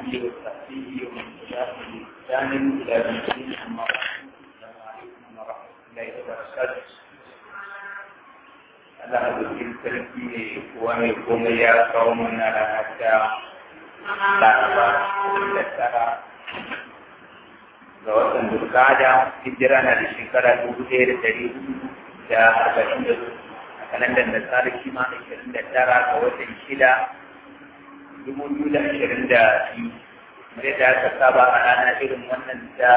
آله وصحبه ومن تبعهم بإحسان إلى يوم الدين أما بعد السلام عليكم ورحمة الله وبركاته Allah abokin sarki ne kuwa mai komai ya kawo mana rana ta Laraba da tara ga watan Dulkada hijira na da shekara dubu ɗaya da ɗari hudu da arba'in da a kalandar da tsara kima ashirin da tara ga watan shida dubu biyu da ashirin da biyu zai da aka saba a rana irin wannan ta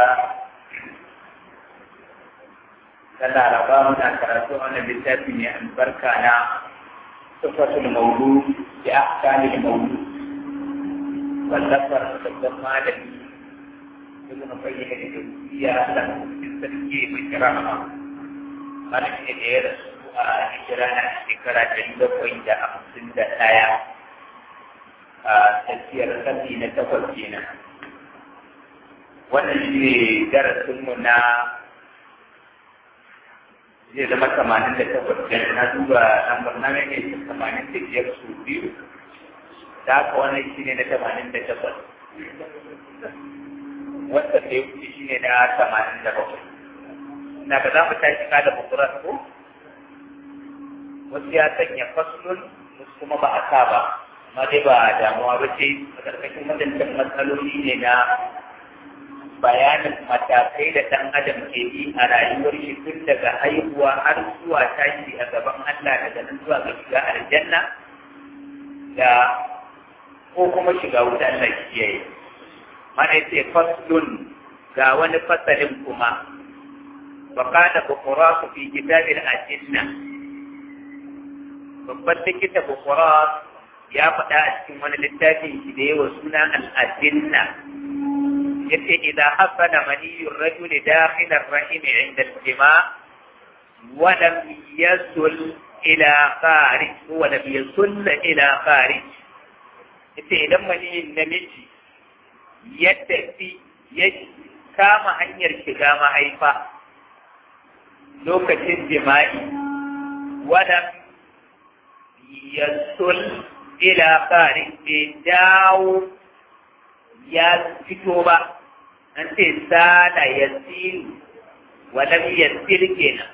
ta laraba muna karatu a wannan littafi mai albarka na tufatul maudu da ahkamil maudu wallafar babban malami ibn qayyim da jawziya Allah cikin sarki mai kirama malami ne da ya rasu a hijira na shekara ɗari bakwai da hamsin da ɗaya a tafiyar ƙarni na takwas kenan wannan shi ne darasinmu na zai zama tamanin da takwas da na duba lambar na mai ne tamanin da biyar su biyu da haka wannan shi ne na tamanin da takwas wanda da ya wuce shi ne na tamanin da bakwai na ga za mu tashi ka da bukurar ko wasu ya sanya faslun wasu kuma ba a sa ba amma dai ba damuwa ba ce a ƙarƙashin wadancan matsaloli ne na bayanin matakai da ɗan adam ke bi a rayuwar shi tun daga haihuwa har zuwa tashi a gaban Allah daga nan zuwa ga shiga aljanna da ko kuma shiga wuta Allah kiyaye mana yace faslun ga wani fasalin kuma وقال بقراء في كتاب الأجنة babban likita bukurat ya faɗa a cikin wani littafin shi da yawa suna al'adinna ya ce idan hasana maniyyun rajuli dakhilar rahimi inda jima ولم يصل إلى خارج ولم يصل إلى خارج ita idan maniyin namiji ya tafi ya kama hanyar shiga mahaifa lokacin jima'i wadda ya sul ila kari bai dawo ya fito ba an ce sada ya silu wadda ya sil kenan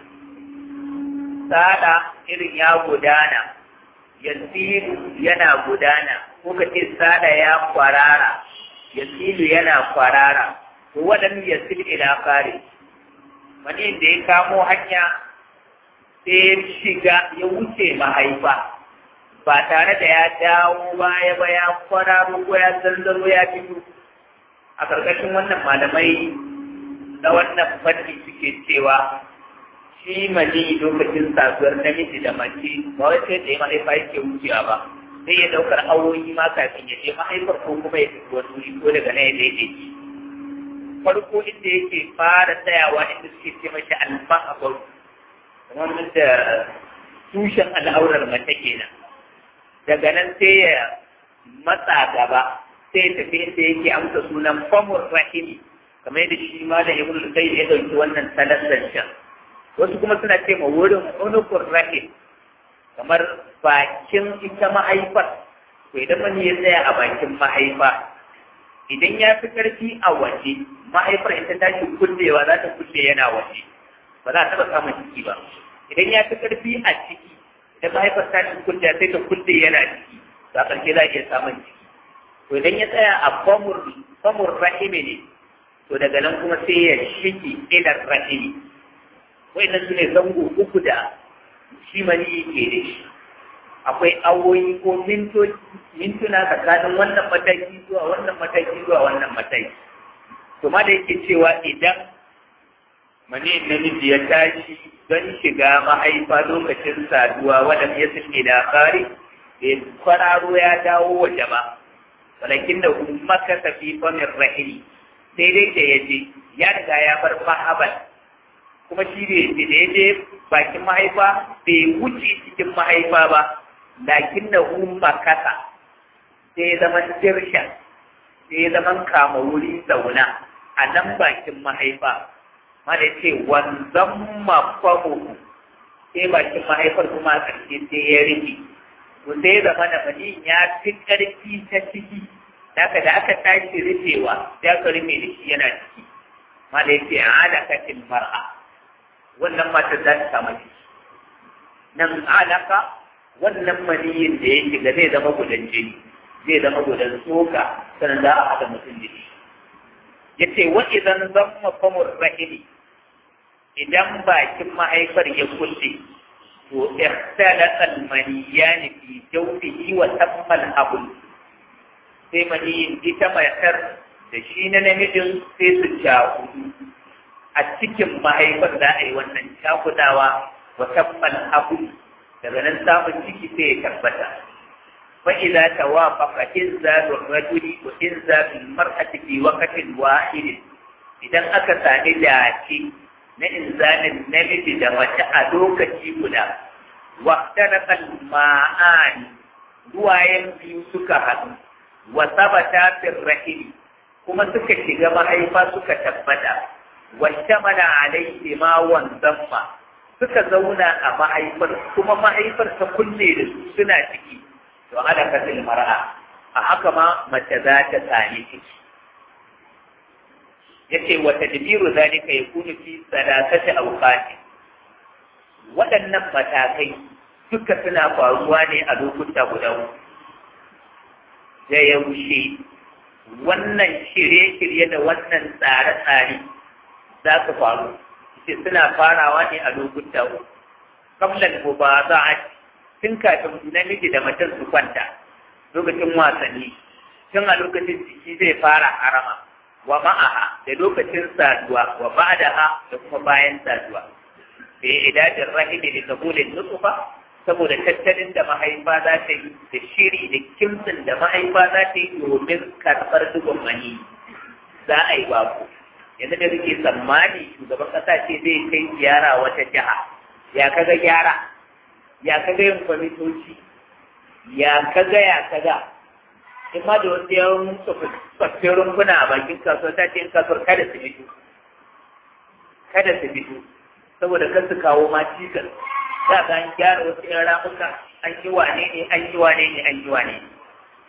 sada irin ya gudana ya silu yana gudana ko ka ce sada ya kwarara ya silu yana kwarara to waɗanda ya sil ila kari wani da ya kamo hanya sai ya shiga ya wuce mahaifa ba tare da ya dawo baya ba ya kwararo ko ya zanzaro ya fito a ƙarƙashin wannan malamai na wannan fanni suke cewa shi mani lokacin saduwar namiji da mace ba wai sai da ya mahaifa yake wucewa ba sai ya ɗaukar awoyi ma kafin ya je mahaifar ko kuma ya fito wani wuri ko daga nan ya daidaici farko inda yake fara tsayawa inda suke ce mashi alfahabar kamar da tushen al'aurar mace kenan daga nan sai ya matsa gaba sai ya tafi inda yake amsa sunan famur rahimi kamar yadda shi ma da ibn kai ya dauki wannan salassan wasu kuma suna ce ma wurin unukur rahim kamar bakin ita mahaifar to idan mani ya tsaya a bakin mahaifa idan ya fi ƙarfi a waje mahaifar ita ta shi kullewa za ta kulle yana waje ba za a taɓa samun ciki ba idan ya fi ƙarfi a ciki idan mahaifar ta shi kulle sai ta kulle yana ciki za a ƙarshe za a iya samun ciki to idan ya tsaya a famur famur rahimi ne to daga nan kuma sai ya shige ilar rahimi wa'annan su ne zango uku da shi mani ke da shi akwai awoyi ko mintuna tsakanin wannan mataki zuwa wannan mataki zuwa wannan mataki to ma da yake cewa idan mani namiji ya tashi don shiga mahaifa lokacin saduwa wadda ya suke da kare da kwararo ya dawo waje ba walakin da maka tafi famin rahili sai dai da ya je ya riga ya bar mahaban kuma shi ne da ya je bakin mahaifa bai wuce cikin mahaifa ba lakin da umma kasa sai zaman dirshan sai zaman kama wuri zauna a nan bakin mahaifa mana ce wanzan mafamu sai bakin mahaifar kuma a ƙarshe sai ya rike to sai zama da mani ya fi ƙarfi ta ciki Daga da aka tashi rufewa ya ka rufe da shi yana ciki ma da yake alakatin mar'a wannan matar za ta samu ciki nan alaka wannan maniyin da ya shiga zai zama gudan jini zai zama gudan tsoka sannan za a haɗa mutum da shi ya ce wa idan zan mafamur rahimi idan bakin mahaifar ya kulle to ikhtalaqa al-maniyan fi jawfihi wa tamma al-habl sai maniyin ita matar da shi na namijin sai su cakudu a cikin mahaifar za a yi wannan cakudawa wa tamma al-habl daga nan samun ciki sai ya tabbata fa idza tawafaqa inzalu ar-rajuli wa inzalu al-mar'ati fi waqtin wahid idan aka sami dace na inzalin namiji da mace a lokaci guda waqtarafa al-ma'ani ruwayen biyu suka haɗu wa sabata fi rahim kuma suka shiga mahaifa suka tabbata wa shamala alaihi ma wanzamma suka zauna a mahaifar kuma mahaifar ta kulle da su suna ciki to ala kasil mar'a a haka ma mace za ta sami ciki yace wa tadbiru zalika yakunu fi salasati awqati waɗannan matakai duka suna faruwa ne a lokuta guda uku da yaushe wannan shirye-shirye da wannan tsare-tsare za su faru ce suna farawa ne a lokuta uku kamlan ba za a tun kafin namiji da mutum su kwanta lokacin wasanni tun a lokacin jiki zai fara harama wa ma'aha da lokacin saduwa wa ba'daha da kuma bayan saduwa bi idadin rahimi da kabulin nutsufa saboda tattalin da mahaifa za ta yi da shiri da kimtsin da mahaifa za ta yi domin karɓar dubin mani za a yi baku yanzu da suke tsammani shugaban ƙasa ce zai kai ziyara wata jiha ya kaga gyara ya kaga yin kwamitoci ya kaga ya kaga in ma da wasu yawan tsofaffin runguna a bakin kasuwa ta ce in kasuwar kada su fito kada su fito saboda kan su kawo ma cikas za ka an gyara wasu yan ramuka an yi wane ne an yi wane ne an yi wane ne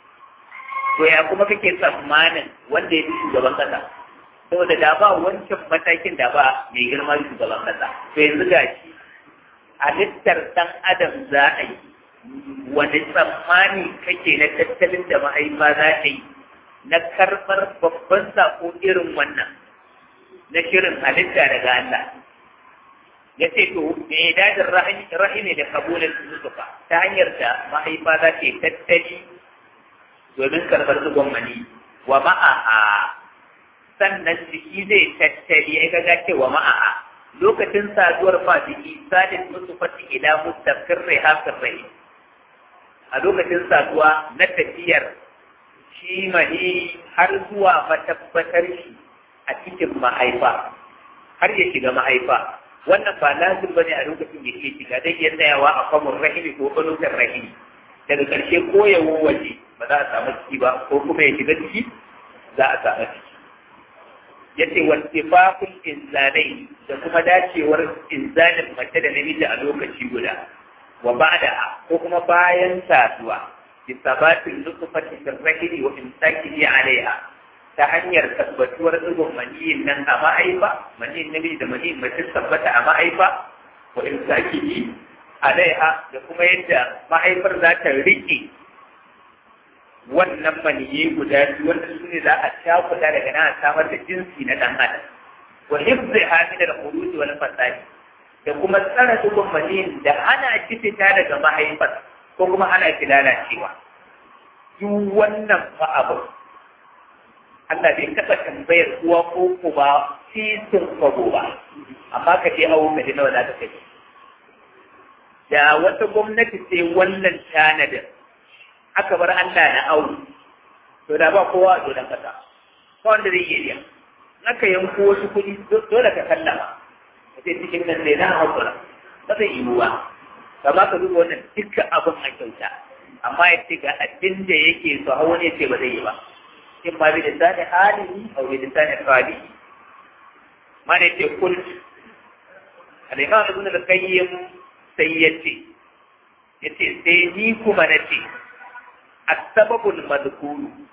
to ya kuma kake tsammanin wanda ya fi shugaban kasa saboda da ba wancan matakin da ba mai girma shugaban kasa to yanzu ga shi halittar ɗan adam za a yi wani tsammani kake na tattalin da mahaifa za ta yi na karɓar babban sako irin wannan na shirin halitta daga Allah ya ce to me dajin rahimi da kabulin zuzufa ta hanyar da mahaifa za ta yi tattali domin karɓar zugon mani wa ma'a'a sannan jiki zai tattali ya ga cewa ma'a'a lokacin saduwar fa jiki sadin musu fati ila mustaqir rihafir rahim a lokacin saduwa na tafiyar shi mani har zuwa matabbatar shi a cikin mahaifa har ya shiga mahaifa wannan ba lazim bane a lokacin da ke shiga zai iya tsayawa a kwamun rahimi ko ƙanutar rahimi daga ƙarshe ko ya waje ba za a samu ciki ba ko kuma ya shiga ciki za a samu ciki ya ce wasifafun inzalai da kuma dacewar inzalin mace da namiji a lokaci guda wa ba'da ko kuma bayan saduwa bi sabatin nutfati fi rahimi wa imsakihi alaiha ta hanyar tabbatuwar ɗigon maniyin nan a ma'aifa maniyin namiji da maniyin mace tabbata a ma'aifa wa imsakihi alaiha da kuma yadda ma'aifar za ta riƙe wannan maniyi guda biyu wanda su ne za a cakuɗa daga nan a samar da jinsi na ɗan adam wa hifzi hamida da khuruji wal fasadi da kuma tsara ɗigon maniyin da hana shi fita daga mahaifar ko kuma hana shi lalacewa duk wannan fa abu Allah bai taɓa tambayar uwa ko ku ba titin kwabo ba, amma ka je awo ka ji nawa za ka kai. Da wata gwamnati sai wannan tanadin, aka bar Allah na awo, to da ba kowa a dodon kasa, ba wanda zai iya Aka yanko wasu kuɗi dole ka sallama, ka ce cikin nan ne na haƙura, ba zai yi ruwa. Kama ka duba wannan dukkan abin a kyauta, amma ya ce ga abin da yake so hawa ne ce ba zai yi ba. إما بلسان حاله أو بلسان قاله ما نتي قلت الإمام ابن القيم سيتي يتي سينيكم نتي السبب المذكور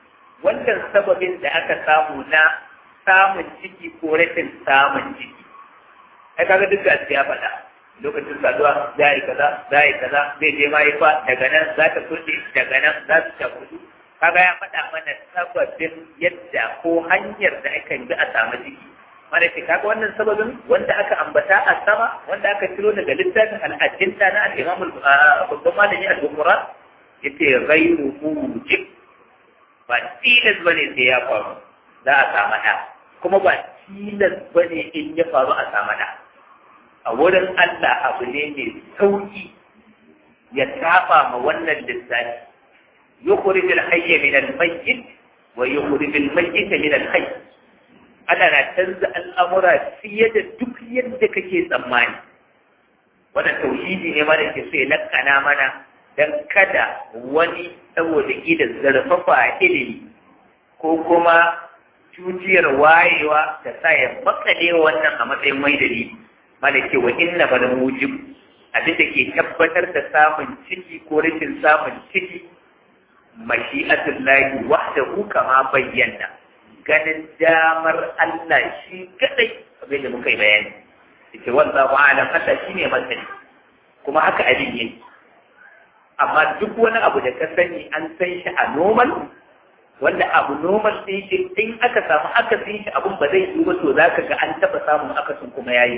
wannan sababin da aka samu na samun ciki ko rashin samun ciki ai kaga duk da ya faɗa lokacin saduwa za yi kaza za yi kaza zai je mahaifa daga nan za ta kuɗe daga nan za su ta kuɗu kaga ya faɗa mana sababin yadda ko hanyar da aka bi a samu ciki mana ce kaga wannan sababin wanda aka ambata a sama wanda aka ciro daga littafin al'ajinta na al'imam babban malami al-bukhari yace ghairu mujib ba tilas bane sai ya faru za a samu ɗa kuma ba tilas bane in ya faru a samu ɗa a wurin Allah abu ne mai sauki ya saba ma wannan lissafi yukhrij al-hayy min al-mayyit wa yukhrij al-mayyit min al-hayy ana na canza al'amura fiye da duk yadda kake tsammani wannan tauhidi ne mana ke so ya lakana mana dan kada wani saboda idan zarfafa ilimi ko kuma cutiyar wayewa ta sa ya makale wannan a matsayin mai dalili mana ce wa inna bal mujib abin da ke tabbatar da samun ciki ko rashin samun ciki mashi'atullahi wahdahu kama bayyana ganin damar Allah shi kadai abin da muka yi bayani yake wallahu a'lam Allah shine masani kuma haka abin yake amma duk wani abu da ka sani an san shi a normal wanda abu normal sai shi in aka samu akasin shi abun ba zai yi ba to zaka ga an taba samun akasin kuma yayi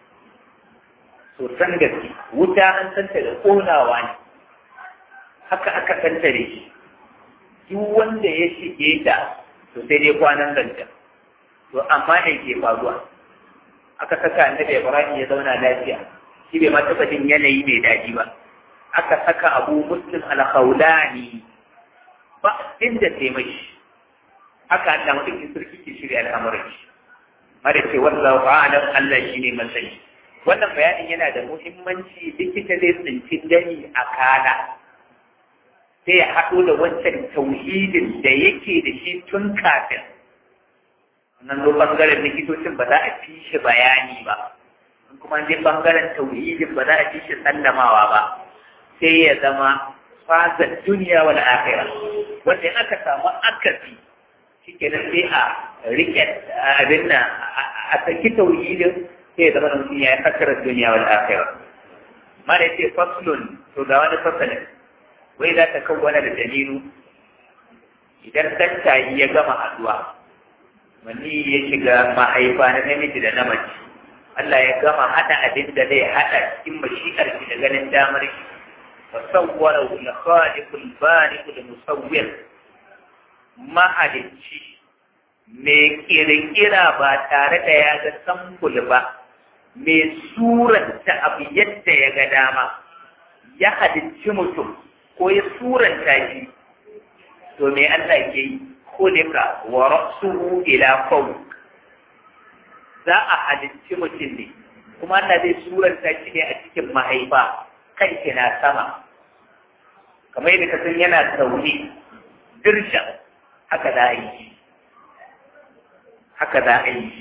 so san gaske wuta an santa da konawa ne haka aka santa da shi duk wanda ya shige ta to sai dai kwanan zanta to amma ne ke faruwa aka saka annabi Ibrahim ya zauna lafiya shi bai ma taɓa jin yanayi mai daɗi ba aka saka abu muslim al-khawlani ba inda sai mai haka Allah madaukin sarki ke shirya al'amuran shi mara ce wallahu a'lam Allah shine masani wannan bayanin yana da muhimmanci likita zai tsinci dani a kana sai ya haɗo da wancan tauhidin da yake da shi tun kafin nan zo bangaren likitocin ba za a fi shi bayani ba kuma je bangaren tauhidin ba za a fi shi sallamawa ba sai ya zama fazar duniya wal akhira wanda in aka samu akasi shikenan sai a rike abin nan a saki tauhidin sai ya zama mutum ya yi hakarar duniya wal akhira ma da ce faslun to ga wani fasalin wai za ta kawwana da dalilu idan tattayi ya gama haduwa wani ya shiga mahaifa na namiji da na mace Allah ya gama hada abin da zai hada cikin mashi'ar shi da ganin damar shi wa sawwara al khaliq al bariq al musawwir mahalicci mai kirkira ba tare da ya ga sambul ba mai suranta abu yadda ya ga dama ya halicci mutum ko ya suranta shi to me Allah ke yi kulika wa ra'suhu ila fawq za a halicci mutum ne kuma Allah zai suranta shi ne a cikin mahaifa kan na sama kamar yadda ka san yana zaune dirshan haka za a yi haka za a yi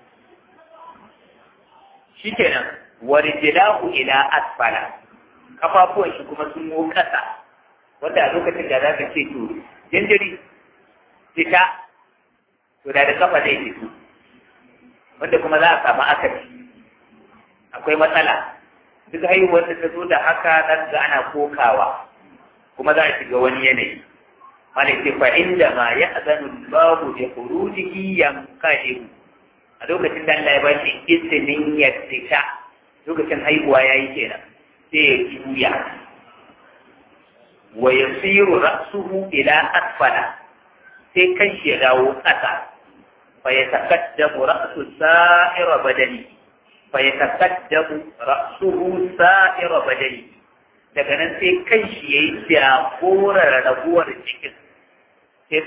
shi kenan wa rijlahu ila asfala kafafuwan shi kuma sun mo kasa wanda a lokacin da za ka ce to jinjiri fita to da da kafa zai fito wanda kuma za a samu akasi akwai matsala duk haihuwar da ta zo da haka nan ga ana kokawa kuma za a shiga wani yanayi malaka fa inda ma ya azanu babu da khurujihi yanqahiru a lokacin da Allah ya ba shi izinin ya fita lokacin haihuwa yayi kenan sai ya juya wa yasiru ra'suhu ila asfala sai kan shi ya dawo ƙasa fa ya takaddamu ra'su sa'ira badani fa ya takaddamu ra'suhu sa'ira badani daga nan sai kan shi yayi jagorar rabuwar cikin sai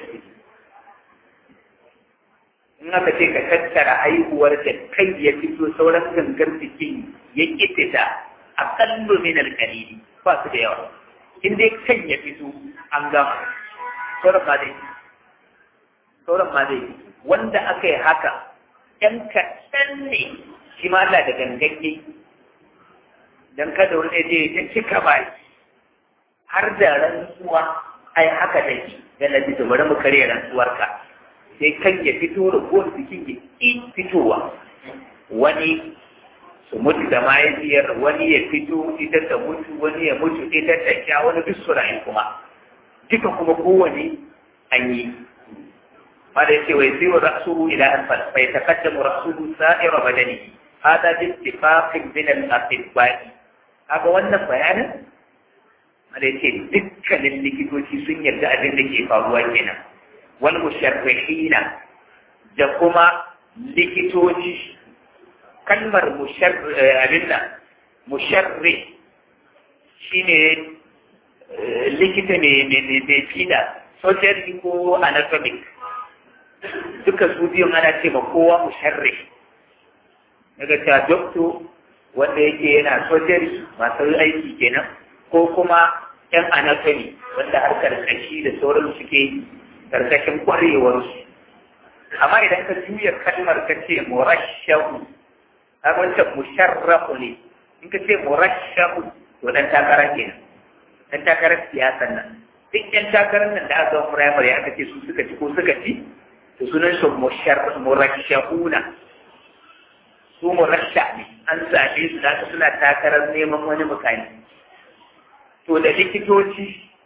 in aka ce ka tattara haihuwar da kai ya fito sauran gangar jikin ya kitita aƙallu min alƙalili ba su da yawa in dai kan ya fito an gama sauran ma zai sauran ma zai wanda aka yi haka ‘yan kaɗan ne shi ma Allah da ganganye don kada wani je ya cika ba har da rantsuwa ai haka da shi yana ji bari mu karya rantsuwarka sai kan ya fito da ko jikin ya ƙi fitowa wani su mutu da mahaifiyar wani ya fito ita ta mutu wani ya mutu ita ta sha wani duk su rayu kuma duka kuma kowane an yi mada yace wai sai wa ra'suhu ila asfal fa yataqaddamu ra'suhu sa'ira badani hada bi ittifaqin min al-atibba'i kaga wannan bayanin mada yace dukkanin likitoci sun yarda abin da ke faruwa kenan wal musharrihina da kuma likitoci kalmar abin nan musharri shine likita mai fida surgery ko anatomic duka su biyun ana ce ma kowa musharri daga ta doctor wanda yake yana surgery masu aiki kenan ko kuma yan anatomy wanda harkar kashi da sauran suke karkashin kwarewarsu amma idan ka juya kalmar ka ce murashahu a wancan musharrafu ne in ka ce murashahu to dan takara kenan dan takarar siyasan nan duk yan takarar nan da aka zama firamare aka ce su suka ci ko suka ci to sunan su murashahuna su murasha ne an zaɓe su da suna takarar neman wani mukami to da likitoci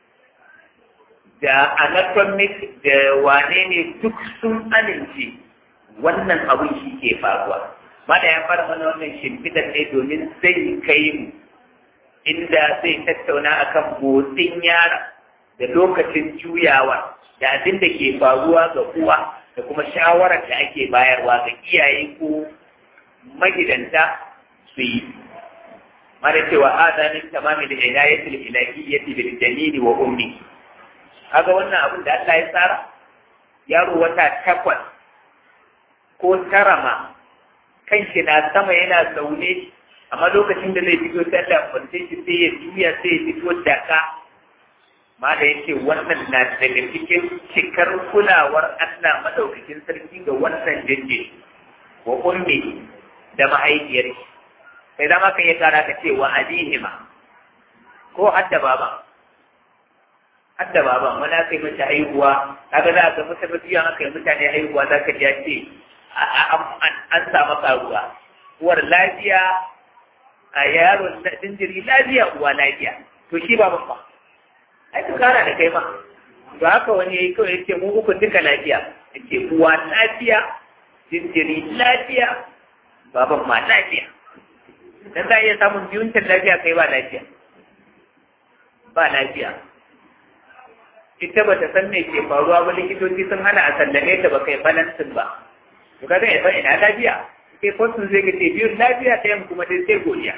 da anatomic da wane ne duk sun amince wannan abin shi ke faruwa Mada ya fara mana wannan shimfidar ne domin zai kai mu inda zai tattauna akan motsin yara da lokacin juyawa da abin da ke faruwa ga uwa da kuma shawarar da ake bayarwa ga iyaye ko magidanta su yi. Mada cewa adanin tamamin da ilayatul ilahiyyati bil janini wa ummi. Kaga wannan abin da Allah ya tsara yaro wata takwas ko tara ma kanshi na sama yana zaune amma lokacin da zai fito sai da kwance shi sai ya juya sai ya fito da ka ma da yake wannan na daga cikin cikar kulawar Allah madaukakin sarki ga wannan jinjiri wa ummi da mahaifiyar shi sai zama kan ya kara ka ce wa adihima ko hadda baba hadda baba wani aka yi mace haihuwa kaga za ka mutane biyan aka yi mutane haihuwa za ka ji ce an samu karuwa uwar lafiya a yaron jinjiri lafiya uwa lafiya to shi ba babba ai ka kara da kai ma to haka wani yayi kawai yace mu uku duka lafiya yace uwa lafiya jinjiri lafiya baban ma lafiya dan za a iya samun biyun lafiya kai ba lafiya ba lafiya ita ba ta san me ke faruwa ba likitoci sun hana a sallame ta ba kai balansin ba to kaga ya san ina lafiya sai kwasun zai gace biyu lafiya ta yamma kuma sai godiya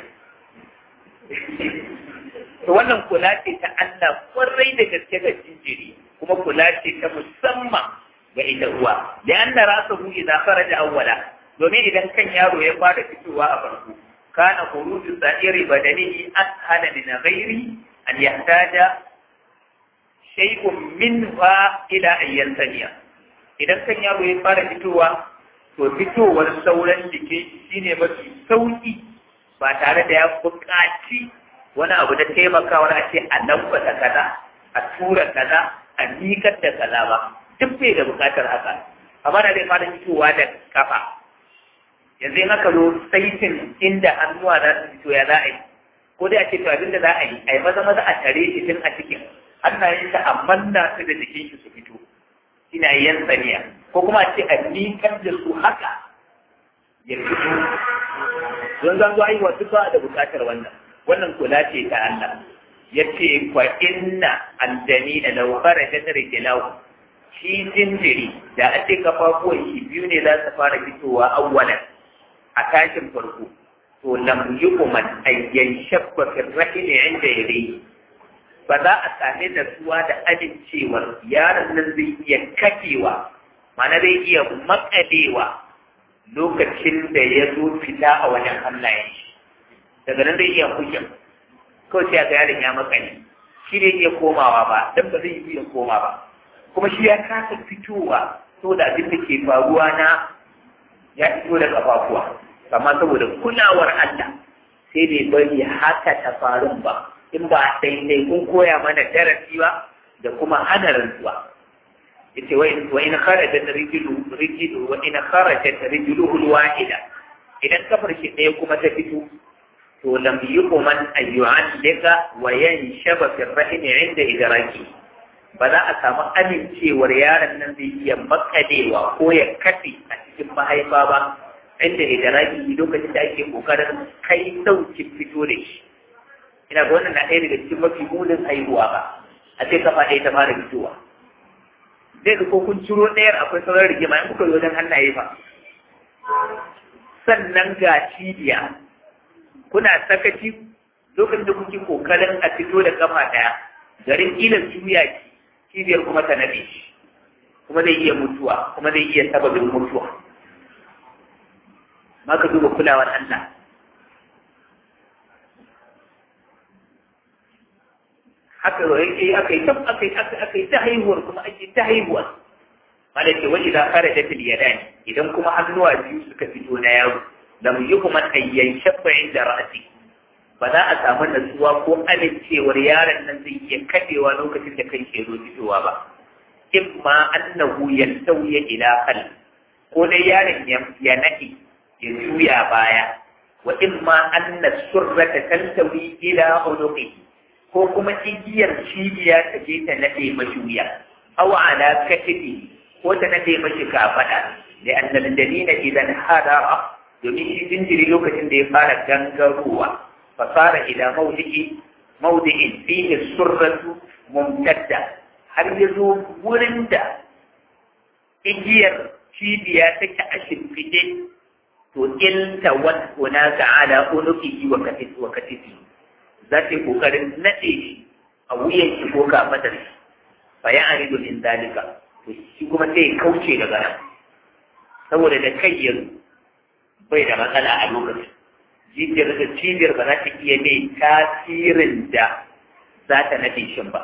to wannan kula ce ta Allah kwarai da gaske ga jinjiri kuma kula ce ta musamman ga ita uwa da an da rasa hu idan faraja awwala domin idan kan yaro ya fara fitowa a farko kana khuruju sa'iri badanihi ashala min ghairi an yahtaja shay'un minha ila ayyan saniya idan kan yaro ya fara fitowa to fitowar sauran jikin shi ne mafi sauki ba tare da ya buƙaci wani abu da taimakawa a ce a lambata kaza a tura kaza a miƙar da kaza ba duk bai da buƙatar haka amma da zai fara fitowa da kafa yanzu in aka zo saitin inda hannuwa za su fito ya za a yi ko dai a ce to abin da za a yi a yi maza maza a tare shi tun a cikin hannayen shi a manna su da jikin shi su fito ina yan tsaniya ko kuma ce a miƙar da su haka ya fito don zan zo aiwa duk ba da buƙatar wannan wannan kula ce ta Allah ya ce kwa inna aljani da lau kharaja rijlahu shi jinjiri da a ce kafafuwan shi biyu ne za su fara fitowa awwalan a tashin farko to lam yuqman ayyan shabba fi rahil inda yadayhi ba za a same da suwa da amincewar yaron nan zai iya kafewa mana zai iya makalewa lokacin da ya zo fita a wajen hannayen shi daga nan zai iya kushin kawai sai ga yaron ya makale shi ne iya komawa ba dan ba zai iya koma ba kuma shi ya kasa fitowa saboda abin da ke faruwa na ya fito da kafafuwa amma saboda kulawar Allah sai bai bari haka ta faru ba in ba daidai kun koya mana darasi ba da kuma hana rantsuwa yace wa in wa in kharajat rijlu rijlu wa in kharajat rijluhu alwahida idan kafar shi ɗaya kuma ta fito to lam yuqman an yu'allika wa yanshaba fi ar-rahim 'inda idraki ba za a samu amincewar yaron nan zai iya makadewa ko ya kafe a cikin mahaifa ba inda idraki lokacin da ake kokarin kai saukin fito da shi ina ga wannan na ɗaya daga cikin mafi munin haihuwa ba a ce kafa ɗaya ta fara fitowa zai ga ko kun ciro ɗayar akwai sauran rigima in kuka yi wajen hannaye fa sannan ga cibiya kuna sakaci lokacin da kuke kokarin a fito da kafa ɗaya garin kila juya ki cibiyar kuma ta nabe shi kuma zai iya mutuwa kuma zai iya sababin mutuwa maka duba kulawar Allah haka yake aka yi aka yi aka yi ta haihuwar kuma ake ta haihuwa malaka wani da fara da yadani idan kuma hannuwa biyu suka fito na yaro lam yuhman ayyan shabba inda ra'si ba za a samu natsuwa ko amincewar yaron nan zai iya kadewa lokacin da kan ke zo fitowa ba imma annahu yantawiya ila hal ko dai yaron ya nadi ya juya baya wa imma anna surrata tantawi ila unuqi ko kuma igiyar cibiya ta je ta nade mashi wuya aw ala katibi ko ta nade mashi kafada da annal dalila idan hadara domin shi jinjiri lokacin da ya fara gangarowa fasara ila mawdi'i mawdi'in fihi surratu mumtadda har ya zo wurin da igiyar cibiya take a shimfiɗe to ilta wat hunaka ala unuqihi wa katifi wa katifi za ta yi kokarin nade shi a wuyan shi ko kafadar shi fa ya aridu min dalika to shi kuma sai kauce daga nan saboda da kai yanzu bai da matsala a lokacin jijiyar da cibiyar ba za ta iya mai tasirin da za ta nade shi ba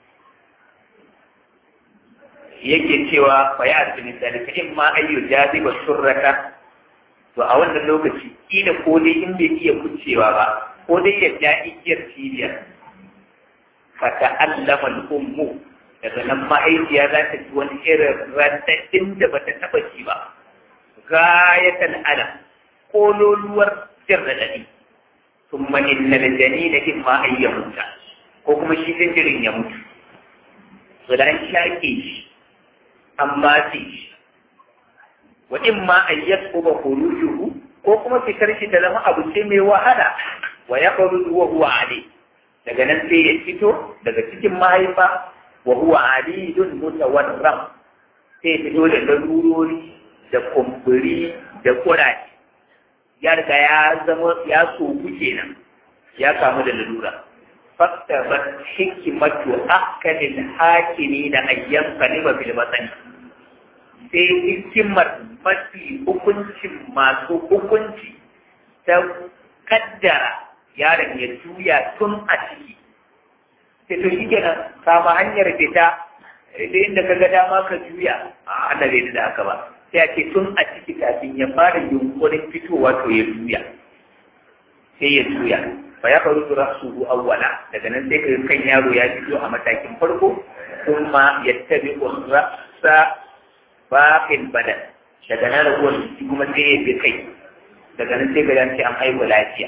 yake cewa fa ya arzu min dalika in ma ayyu jaziba surrata to a wannan lokaci kila ko dai in bai iya kucewa ba ko dai ya ja igiyar cibiyar fa ta'allama al-ummu daga nan ma'aikiya za ta ji wani irin rantaddin da bata taba ji ba gayatan alam kololuwar jin raɗaɗi sun inna da jani da in ma ai ya mutu ko kuma shi jinjirin ya mutu to da an shaƙe shi an matse shi wa in ma an yasquba khurujuhu ko kuma fitar shi ta zama abu ce mai wahala wa yakhruju wa huwa ali daga nan sai ya fito daga cikin mahaifa wa huwa alidun mutawarram sai fito da larurori da kumburi da kuraje ya riga ya zama ya soku kenan ya kamu da lalura fakta ba hikimatu akalil hakimi da ayyan kaliba bil batani sai hikimar mafi hukuncin masu hukunci ta kaddara yaron ya juya tun a ciki sai to shi kenan kama hanyar fita da inda ka ga dama ka juya a Allah bai da haka ba sai a ce tun a ciki kafin ya fara yunkurin fitowa to ya juya sai ya juya fa ya faru da rasuhu awwala daga nan sai kai kan yaro ya fito a matakin farko kuma ya tabi rasa baqil badan daga nan raguwar jiki kuma sai ya bi kai daga nan sai ga ce an haihu lafiya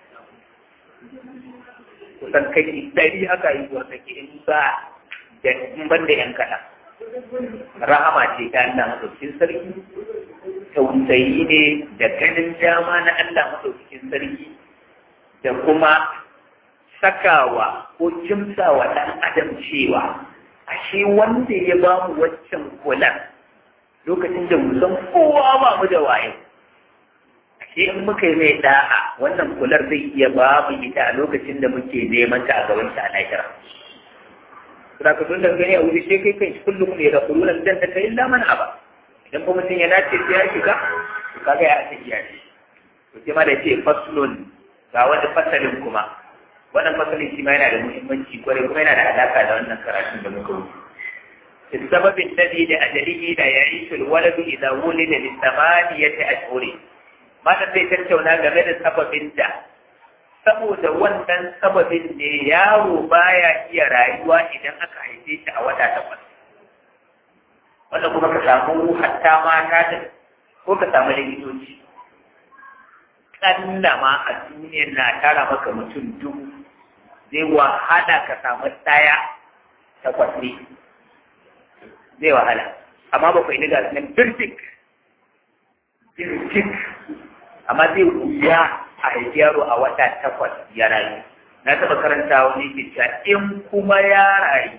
kusan kai ɗari haka yi zuwa take in ba da in ban da yan kaɗan rahama ce ta Allah maɗaukin sarki tausayi ne da ganin dama na Allah maɗaukin sarki da kuma sakawa ko kimsawa ɗan adam cewa ashe wanda ya ba mu waccan kulan lokacin da mu san kowa ba mu da waye ashe in muka yi mai da'a wannan kular zai iya ba mu ita a lokacin da muke neman ta a gaban ta a lahira Saka tun daga gani a wuri sai kai kai kullum ne da kurulan dan ta kai illa man aba idan kuma mutum ya nace sai ya shiga to kaga ya ake iya shi to sai ma da ce faslun ga wani fasalin kuma wannan fasalin shi ma yana da muhimmanci kwarai kuma yana da alaka da wannan karatun da muka wuce السبب الذي لأجله لا يعيش الولد إذا ولد لثمانية أشهر ما zai tattauna game da sababin da saboda wannan sababin ne yaro baya iya rayuwa idan aka haife shi a wata takwas wanda kuma ka samu hatta mata da ko ka samu likitoci kalla ma a duniyar na tara maka mutum dubu zai wahala ka samu ɗaya takwas ne zai wahala amma ba ku yi daga nan birtik birtik amma zai wuya a haifi yaro a wata takwas ya rayu na taɓa karanta wani ke cewa in kuma ya rayu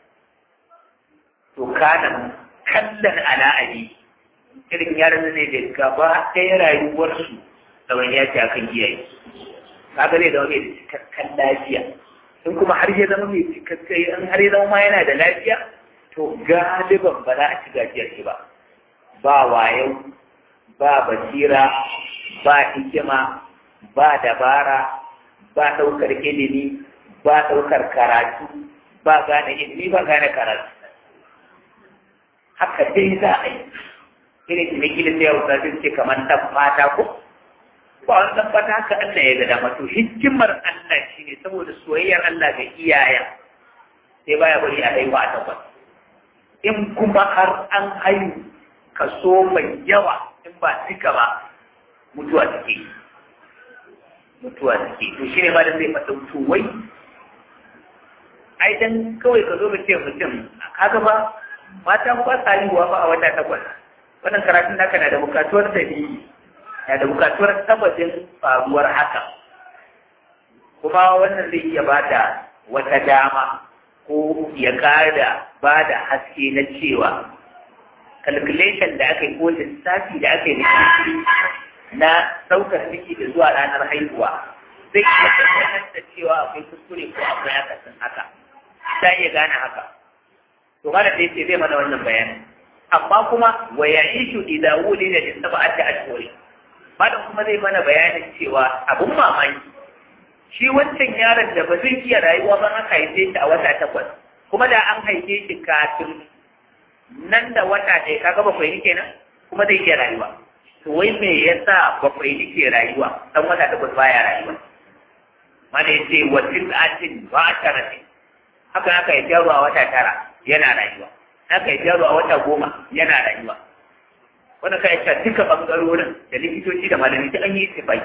to kana kallon ala'ali irin yaran ne da gaba ɗaya rayuwarsu da wani ya ce akan iyaye kaga zai zama mai cikakken lafiya in kuma har ya zama mai cikakken in har ya zama ma yana da lafiya to galiban ba za a ci gajiyar shi ba ba wayo ba basira ba hikima ba dabara ba ɗaukar ilimi ba ɗaukar karatu ba gane ilimi ba gane karatu haka dai za a yi irin da gida sai yau sun ce kamar ɗan fata ko ba wani ɗan fata haka Allah ya ga dama to hikimar Allah shi ne saboda soyayyar Allah ga iyayen sai baya bari a haihuwa a takwas in kuma har an haihu kaso mai yawa in ba duka ba mutuwa take mutuwa take to shi ne ma da zai faɗa to wai ai dan kawai ka zo ka ce mutum kaga ba mata ba sa haihuwa ba a wata takwas wannan karatun naka na da bukatuwar dalili na da bukatuwar tabbacin faruwar haka kuma wannan zai iya bada wata dama ko ya kada ba da haske na cewa calculation da aka yi ko lissafi da aka yi na saukar ciki da zuwa ranar haihuwa zai iya tabbatar da cewa akwai kuskure ko akwai akasin haka ta iya gane haka to kada da yake zai mana wannan bayanin amma kuma wa ya'ishu idza wulida bi sab'ati ashhur malam kuma zai mana bayanin cewa abun mamaki shi wancan yaron da ba zai iya rayuwa ba aka haife shi a wata takwas kuma da an haife shi kafin nan da wata ɗaya kaga bakwai ne kenan kuma zai iya rayuwa to wai me yasa bakwai ne ke rayuwa dan wata takwas baya rayuwa mana yace wa tis'atin ba taratin haka aka yi yaro a wata tara yana rayuwa aka yi yaro a wata goma yana rayuwa wanda ka yaka duka bangarorin da likitoci da malami ta an yi tifai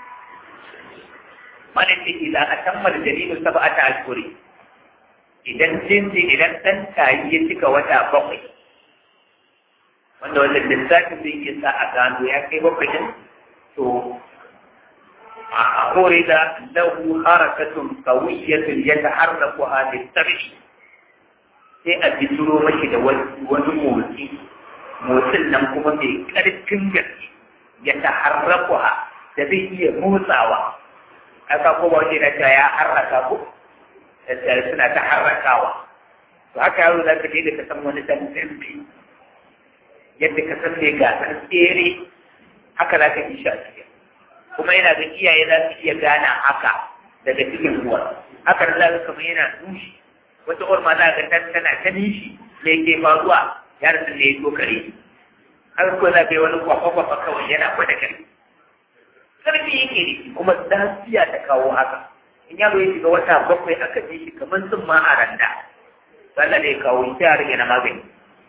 mana ce idan a tammar jaridu sab'ata ashhuri idan jinji idan dan tayi ya cika wata bakwai wanda wannan lissafin zai iya sa a gano ya kai bakwai din to a hore da lahu harakatun qawiyatun yataharraku hadhihi tabi sai a fituro mashi da wani motsi motsin nan kuma mai ƙarfin gaske ya taharraku ha da zai iya motsawa aka ko ba wace na ta ya harraka ko da suna ta harrakawa to haka yaro za ka je da ka san wani dan tsimbi yadda ka san mai gasar tsere haka za ka yi shi a cikin kuma yana ga iyaye za su iya gane haka daga cikin uwa haka da za ka kama yana nushi wata uwar ma za ka ta tana ta nishi me ke faruwa yaron da ya kokare har ko za ka yi wani kwafa-kwafa kawai yana gwada kare karfi yake ne kuma lafiya ta kawo haka in yaro ya shiga wata bakwai aka ji shi kamar sun ma a randa sannan da ya kawo sai a rage na magani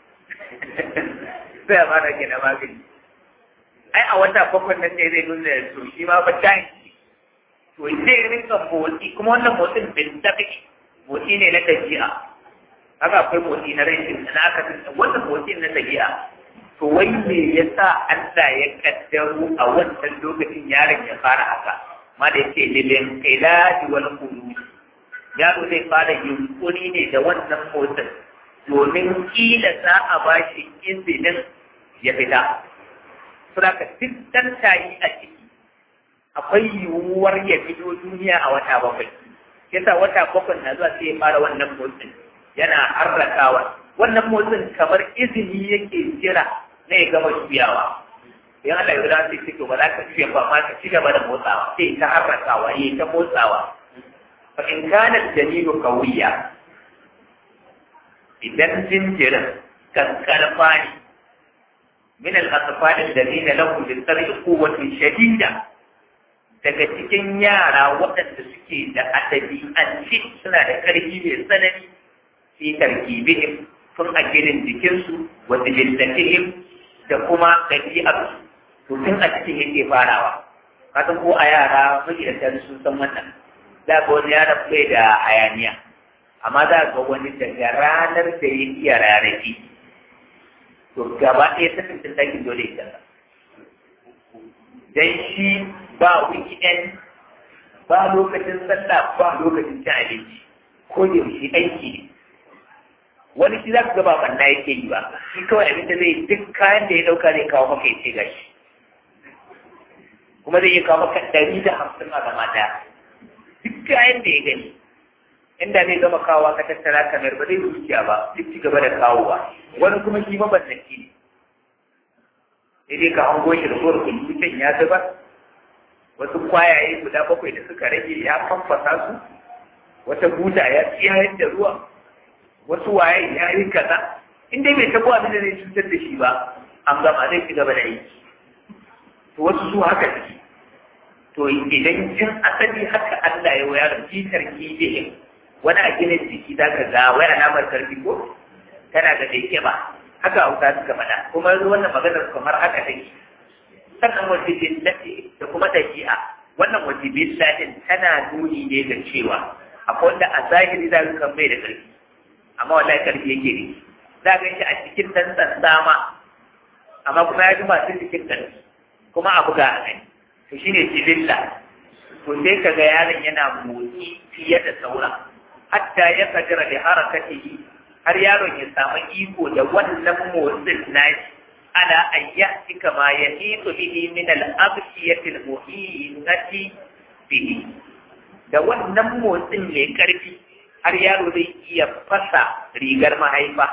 sai a fara rage na magani ai a wata bakwai nan ne zai nuna to shi ma ba ta to zai rinka motsi kuma wannan motsin bin tabi motsi ne na tafiya haka akwai motsi na rai na aka wannan motsi na tafiya to wai me yasa Allah ya kaddaro a wannan lokacin yaron ya fara haka ma da yake lilin qiladi wal qulub yaro zai fara yunkuri ne da wannan motsin domin kila za a ba shi izinin ya fita saboda duk dan tayi a ciki akwai yiwuwar ya fito duniya a wata bakwai yasa wata bakwai na zuwa sai ya fara wannan motsin yana harrakawa wannan motsin kamar izini yake jira na ya gama juyawa in Allah ya zai ce to ba za ka juya ba ma ka ci gaba da motsawa sai ta harrakawa yi ta motsawa fa in kana dalilu qawiya idan jinjirin kankarfa ne min al-atfal alladhina lahum lis-sar'i quwwatun shadida daga cikin yara waɗanda suke da adabi an suna da ƙarfi mai tsanani fi tarkibihim tun a ginin jikinsu wa jibillatihim da kuma ɗabi'arsu to tun a cikin yake farawa kasan ko a yara magidanta sun san wannan za ga wani yaron bai da hayaniya amma za ga wani daga ranar da ya iya rarrafi to gaba ɗaya ta tuntun ɗakin dole ya dan shi ba weekend ba lokacin sallah ba lokacin cin abinci ko da yaushe aiki ne wani shi za ka ga ba banna yake yi ba shi kawai abin da zai duk kayan da ya dauka zai kawo maka ya ce gashi kuma zai iya kawo maka ɗari da hamsin a gama ɗaya duk kayan da ya gani inda zai gama kawowa ka tattara kamar ba zai zuciya ba duk ci gaba da kawowa wani kuma shi mabannaki ne sai dai ka hango shi da gowar kullutan ya zuba wasu kwayaye guda bakwai da suka rage ya famfasa su wata buta ya tsiyayar da ruwa wasu waye ya yi kaza in dai bai tabo abin da zai cutar da shi ba an gama zai ci gaba da aiki to wasu su haka ciki to idan jin asali haka Allah ya wayar fitar kijihin wani a ginin jiki za ka ga waya namar karfi ko tana da daike ba haka hausa suka faɗa kuma wannan maganar kamar haka take sannan wajibin lafi da kuma dabi'a wannan wajibin lafin tana nuni ne ga cewa akwai wanda a zahiri za ka kan bai da karfi amma wallahi karfi yake ne za ka shi a cikin dan dama amma kuma ya ji masu cikin karfi kuma a buga a gani to shine jibilla to sai ka ga yaron yana motsi fiye da sauran hatta ya kadira da harakatihi har yaron ya samu iko da wannan motsin nashi ala ayyati kama yahitu bihi min al-abshiyati al-muhinati bihi da wannan motsin mai karfi har yaro zai iya fasa rigar mahaifa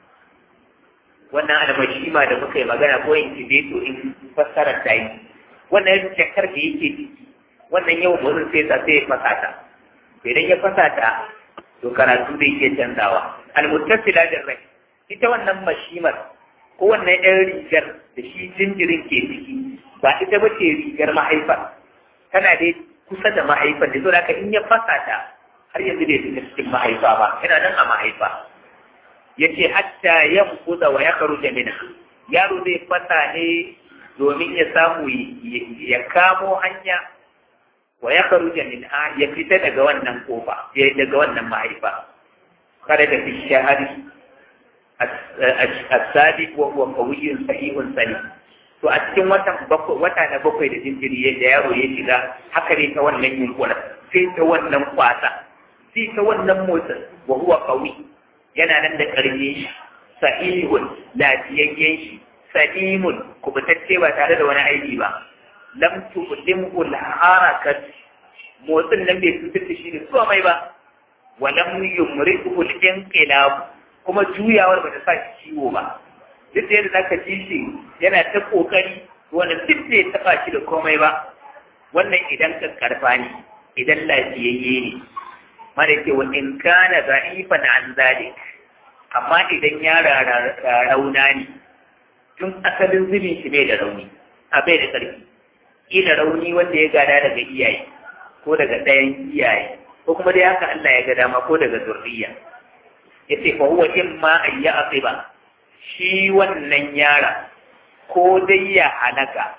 wannan almashima da muka yi magana ko in tibeto in fassara ta yi wannan jakar da yake ciki wannan yawan motsin sai sa sai ya fasa ta idan ya fasa ta to karatu zai iya canzawa almuttasila da rai ita wannan mashimar ko wannan ɗan rigar da shi jinjirin ke ciki ba ita ba ce rigar mahaifa tana dai kusa da mahaifar da saboda in ya fasa ta har yanzu bai fita cikin mahaifa ba yana nan a mahaifa yace hatta yanquda wa yakhruja minha yaro zai fasa ne domin ya samu ya kamo hanya wa ya karuja min a ya fita daga wannan kofa ya daga wannan mahaifa kada da fi shahari asadi wa huwa qawiyyun sahihun salim to a cikin watan wata na bakwai da jinjiri da yaro ya shiga haka ne ta wannan yunkura sai ta wannan kwasa sai ta wannan motsin wa huwa qawi yana nan da karfi shi sahihun lafiyayyen shi salimun kubutacce ba tare da wani aiki ba lam tuqdimu al-harakat motsin nan bai fitar da shi da komai ba wa lam yumriku al-inqilab kuma juyawar ba ta sa shi ciwo ba duk da yadda zaka ji shi yana ta kokari wanda duk bai taba shi da komai ba wannan idan ka karfa ne idan lafiyayye ne mara ke wa in kana da'ifan an zalik amma idan ya rauna ne tun asalin zubin shi bai da rauni a bai da ƙarfi ila rauni wanda ya gada daga iyaye ko daga ɗayan iyaye ko kuma dai haka Allah ya ga dama ko daga zurriya yace fa huwa imma an ya'qiba shi wannan yara ko dai ya halaka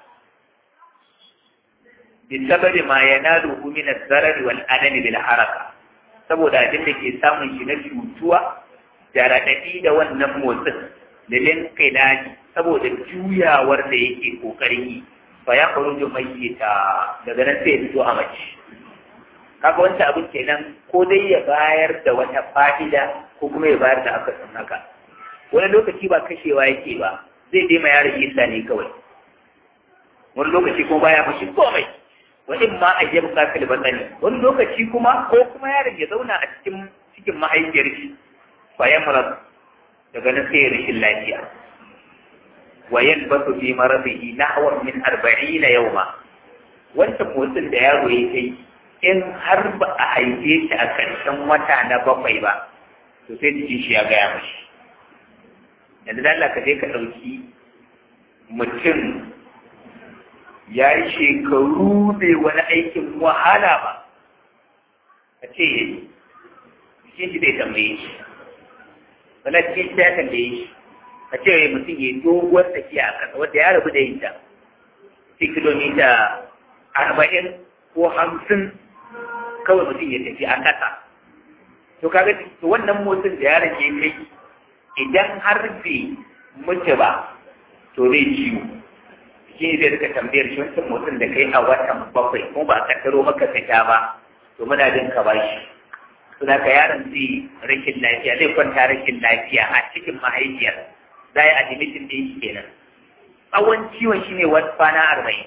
bisababi ma yanalu min az-zarar wal anan bil haraka saboda abin da ke samun shi na cutuwa da raɗaɗi da wannan motsin lilin qilani saboda juyawar da yake kokarin yi fa ya kharuju mayyita daga nan sai ya fito a mace kaga wancan abin kenan ko dai ya bayar da wata fa'ida ko kuma ya bayar da akasin haka wani lokaci ba kashewa yake ba zai dai ma yaron isa ne kawai wani lokaci kuma baya mashi komai wani ma a yi bukatar batsani wani lokaci kuma ko kuma yaron ya zauna a cikin cikin mahaifiyar shi bayan marar daga nan sai rashin lafiya wa yalbasu fi maradihi nahwa min 40 yawma wancan motsin da yaro ya kai in har ba a haife shi a ƙarshen wata na bakwai ba to sai jikin shi ya gaya mashi yanzu da Allah ka je ka ɗauki mutum ya yi shekaru bai wani aikin wahala ba a ce ya yi shi shi zai tambaye shi wala cikin ta kan da yi a ce mutum ya doguwar tafiya a ƙasa wanda ya rabu da yin ta sai kilomita arba'in ko hamsin kawai mutum ya tafi a ƙasa to kaga to wannan motsin da yaron ya kai idan har bai mutu ba to zai ciwo shi ne zai rika tambayar shi wancan motsin da kai a watan bakwai kuma ba a kaddaro maka fita ba to muna jin ka bashi suna ka yaron zai rashin lafiya zai kwanta rashin lafiya a cikin mahaifiyar za a yi admitin ɗin shi kenan tsawon ciwon shi ne wata kwana arba'in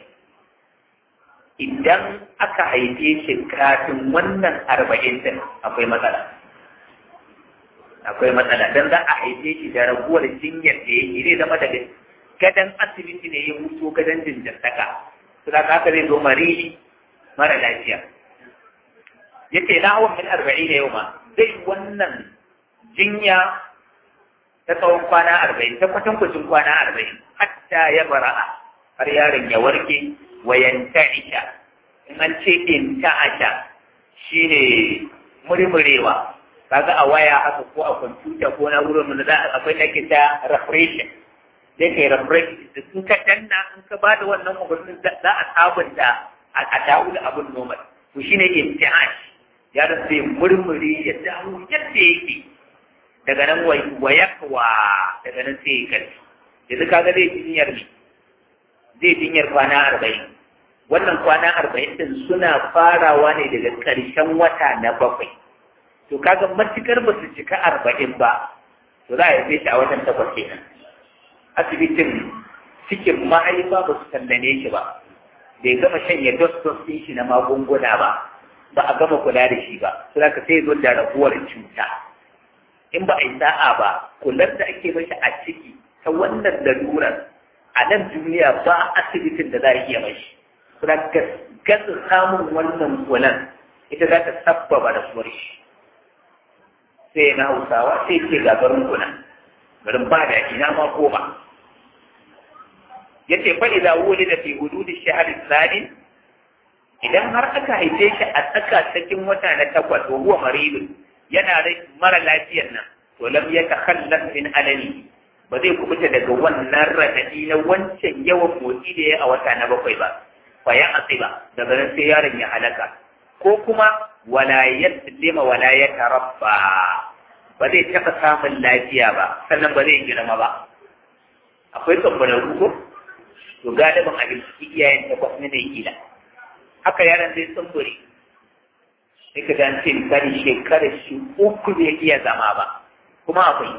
idan aka haife shi kafin wannan arba'in din akwai matsala akwai matsala don za a haife shi da raguwar jinyar da yake zai zama daga gadon asibiti ne ya hutu gadon jinjantaka su da haka zai zo marili mara lafiya yace na hawan min arba'in da yau ma zai wannan jinya ta tsawon kwana arba'in ta kwatankwacin kwana arba'in hatta ya bara'a har yaron ya warke wayan ta'isha in an ce in ta'asha shine murmurewa kaga a waya haka ko a kwamfuta ko na wurin da za akwai da ke ta refreshing sai kai refreshing da in ka danna in ka bada wannan umarnin za a sabunta a dawo da abin normal to shine imtihan ya da sai murmure ya dawo yadda yake daga nan wayakwa daga nan sai ya kai yanzu kaga zai jinyar ne zai jinyar kwana arba'in wannan kwana arba'in din suna farawa ne daga ƙarshen wata na bakwai to kaga matukar ba su cika arba'in ba to za a yi shi a watan takwas kenan asibitin cikin mahaifa ba su tallane shi ba bai gama shanye dos-dos ɗin shi na magunguna ba ba a gama kula da shi ba to za ka sai zo da raguwar cuta in ba a yi sa'a ba kular da ake mashi a ciki ta wannan lalurar a nan duniya ba asibitin da za a iya mashi kuma gasa samun wannan kulan ita za ta sabbaba da suwar shi sai na hausawa sai ce ga garin kuna garin ba da ina ma ko ba ya ce fa idza wulida fi hududi shahr tsani idan har aka haife shi a tsaka cikin wata na takwas wa huwa maridun yana mara lafiyar nan to lam yatakhallaf min alani ba zai kubuta daga wannan radadi na wancan yawan motsi da ya a wata na bakwai ba fa ya asiba daga nan sai yaron ya halaka ko kuma wala yaslima wala yatarabba ba zai taɓa samun lafiya ba sannan ba zai girma ba akwai tsabbarar ko to galibin abinci iyayen takwas ne mai kila haka yaron zai tsumbure sai ka dan ce misali shekarar shi uku bai iya zama ba kuma akwai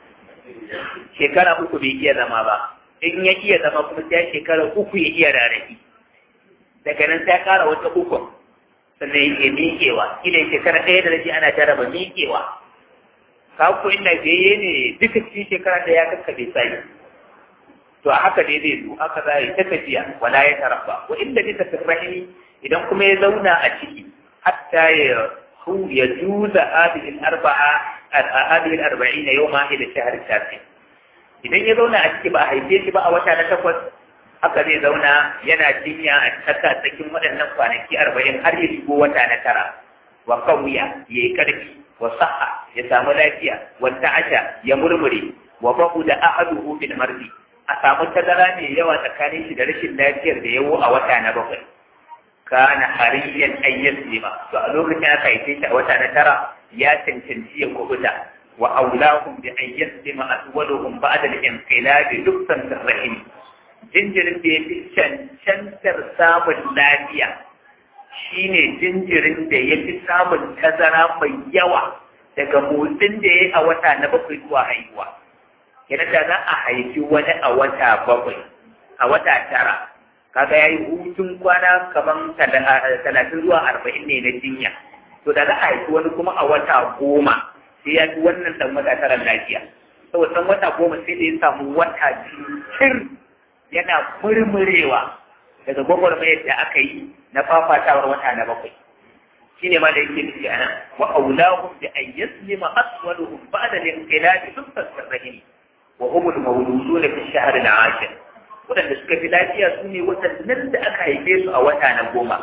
shekara uku bai iya zama ba in ya iya zama kuma sai shekara uku ya iya rarrafi daga nan sai kara wata uku sannan ya miƙewa kila shekara ɗaya da rabi ana jaraba miƙewa ka ku inda beye ne duka cikin shekara da ya kakkabe sai to a haka ne zai zo haka za yi ta tafiya wala ya tarafa wa inda bisa firrahimi idan kuma ya zauna a ciki hatta ya hu ya juza hadhihi al-arba'a hadhihi al-arba'ina yawma ila shahr tafi idan ya zauna a ciki ba a haife shi ba a wata na takwas haka zai zauna yana jinya a tsaka tsakin waɗannan kwanaki arba'in har ya shigo wata na tara wa kawiya ya yi ƙarfi wa saha ya samu lafiya wa ta'asha ya murmure wa babu da ahaduhu bil mardi a samu tazara mai yawa tsakanin shi da rashin lafiyar da yawo a wata na bakwai kana hariyan ayyan lima to a lokacin aka haife shi a wata na tara ya cancanci ya kubuta wa aulahum bi an yaslima aswaluhum ba'da al-inqilab dukkan rahim jinjirin da ya fi cancantar samun lafiya shine jinjirin da ya fi samun tazara mai yawa daga motsin da ya yi a wata na bakwai zuwa haihuwa yana da za a haifi wani a wata bakwai a wata tara kaga ya yi hutun kwana kaman talatin zuwa arba'in ne na jinya to da za a haifi wani kuma a wata goma sai ya fi wannan dan wata tara lafiya saboda dan wata goma sai da ya samu wata cikin yana murmurewa daga gwagwarmayar da aka yi na fafatawar wata na bakwai shi ne ma da yake nufi a nan wa aulahum bi an yaslima aswaluhum ba'da al-inqilabi dukkan sirrihim wa hum al-mawluduna fi shahr al-ashir wadanda suka fi lafiya su ne watannin da aka haife su a wata na goma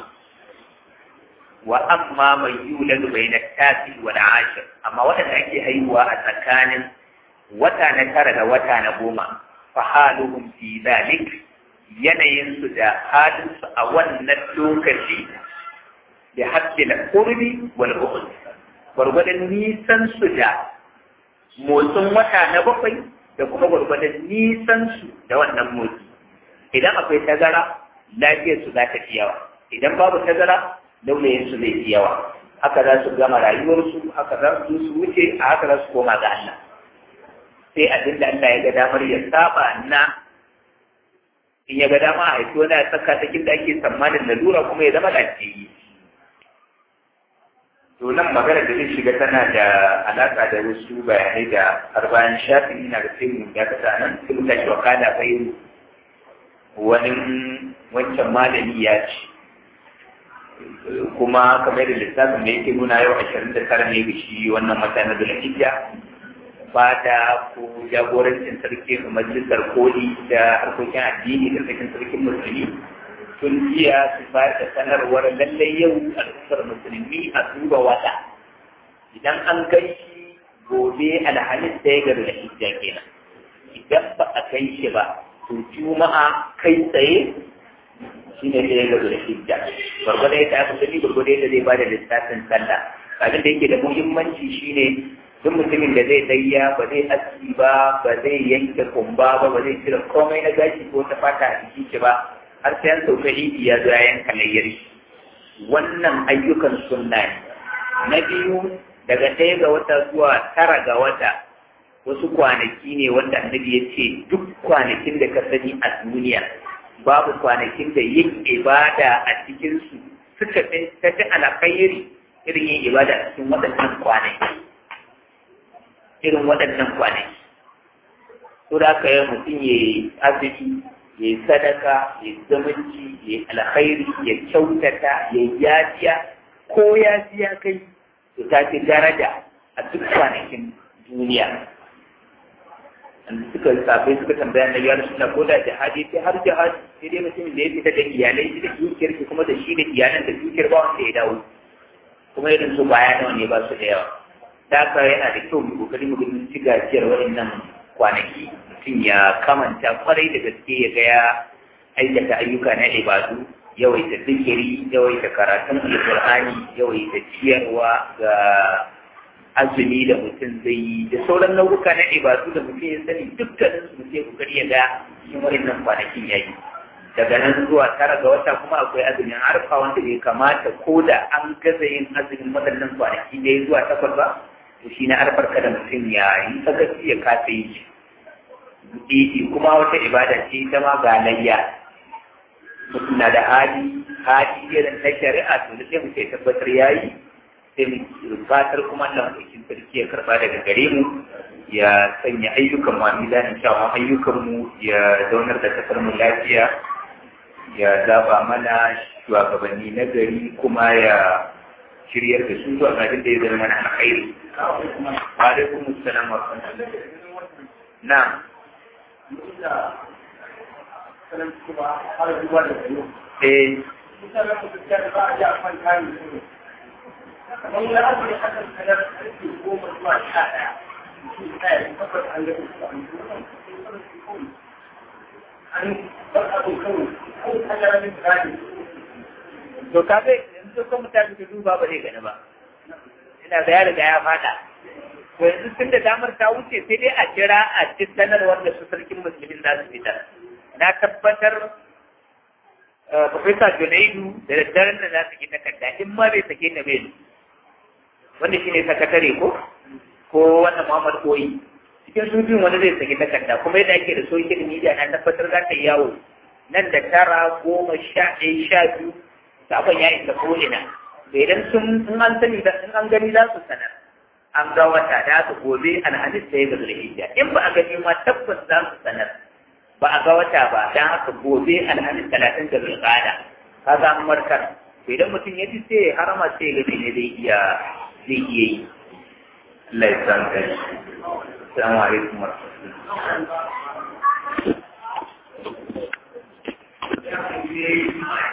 wa amma mai yuladu bayna tasi wa al-ashir amma wadanda ake haihuwa a tsakanin wata na tara da wata na goma fa haluhum fi dhalik yanayin su da halin su a wannan lokaci da haddi da qurbi wal bu'd gwargwadon nisan su da motsin wata na bakwai da kuma gwargwadon nisan su da wannan motsi idan akwai tazara lafiyar su za ta fi yawa idan babu tazara laulayin su zai fi yawa haka za su gama rayuwarsu haka za su su wuce a haka za su koma ga Allah sai abin da Allah ya ga damar ya saba na in ya ga dama a haifi wani a tsaka cikin da ake tsammanin lalura kuma ya zama lafiyayye to nan magana da zai shiga tana da alaƙa da wasu bayanai da har bayan shafi ina da sai mu ya kasa nan sai mu tashi wakala bai wani wancan malami ya ce kuma kamar da lissafin da yake nuna yau ashirin da tara ne ga shi wannan wata na zulhijja fata ko jagorancin sarki majalisar koli da harkokin addini da sarkin sarkin musulmi tun jiya su bayar da sanarwar lallai yau al'ummar musulmi a duba wata idan an kai shi gobe alhamis da ya gari da hijja kenan idan ba a kai shi ba to juma'a kai tsaye shi ne da ya gari da hijja gwargwado yadda aka sani gwargwado yadda zai bada lissafin sallah abin da yake da muhimmanci shine duk mutumin da zai dayya ba zai aski ba ba zai yanke kumba ba ba zai cire komai na gashi ko ta fata a jikin shi ba har sai an sauka idi ya zo ya yanka layyar wannan ayyukan sunna ne na biyu daga ɗaya ga wata zuwa tara ga wata wasu kwanaki ne wanda annabi ya ce duk kwanakin da ka sani a duniya babu kwanakin da yin ibada a cikinsu suka fi tafi alkhairi irin yin ibada a cikin waɗannan kwanaki irin waɗannan kwanaki to da aka yi mutum ya yi azumi ya yi sadaka ya yi zamanci ya yi alkhairi ya kyautata ya yi yajiya ko yajiya kai to ta fi daraja a duk kwanakin duniya suka sabai suka tambaya na yawar suna ko da jihadi sai har jihadi sai dai mutumin da ya fita da iyalai shi da dukiyar shi kuma da shi da iyalan da dukiyar ba wanda ya dawo kuma irin su baya nawa ne ba su da yawa da haka yana da kyau mu kokari mu gudun ci gajiyar waɗannan kwanaki mutum ya kamanta kwarai da gaske ya ga ya aikata ayyuka na ibadu yawaita zikiri yawaita karatun alƙur'ani yawaita ciyarwa ga azumi da mutum zai yi da sauran nau'uka na ibadu da mutum ya sani dukkanin su mutum ya kokari ya ga cikin waɗannan kwanakin ya yi daga nan zuwa tara ga wata kuma akwai azumin arfa wanda bai kamata ko da an gaza yin azumin waɗannan kwanaki da ya zuwa takwas ba to shi na arfar kada mutum ya yi sakaci ya kasa yi shi kuma wata ibada ce ita ma ga layya mutum na da hali hali irin na shari'a to da sai mutum ya tabbatar ya yi sai mu fatar kuma Allah madaukin sarki ya karba daga gare mu ya sanya ayyukan mu a mizanin kyawun ayyukan mu ya zaunar da kasar mu lafiya ya zaba mana shugabanni na gari kuma ya shiryar da su zuwa abin da ya zama mana alkhairi wa alaikum assalam wa rahmatullah na eh kamar wani abu ne aka sanar karfe goma zuwa sha ɗaya mutum ɗaya da takwas an ga su an bar abin kawai an kanyar min tsari to ka bai yanzu ko mutane su duba ba zai gani ba ina ga ya riga ya fada to yanzu tun da damar ta wuce sai dai a jira a ci sanarwar da su sarkin musulmin za su fitar na tabbatar Profesa Junaidu da daddaren da za su ki takarda in ma bai sake ta bai wanda shi ne sakatare ko ko wannan Muhammad Koyi cikin su biyun wani zai saki takarda kuma yadda ake da social media na tabbatar za ta yi yawo nan da tara goma sha ɗaya sha biyu sabon ya isa ko ina da idan sun in an sani da in an gani za su sanar an ga wata da aka gobe alhamis da ya ga zulhijja in ba a gani ma tabbas za su sanar ba a ga wata ba dan haka gobe alhamis talatin da zulqa'ada ka ga an warkar to idan mutum ya ji sai harama sai ya ga ne zai iya zai iya yi Allah ya san kai assalamu alaikum wa rahmatullahi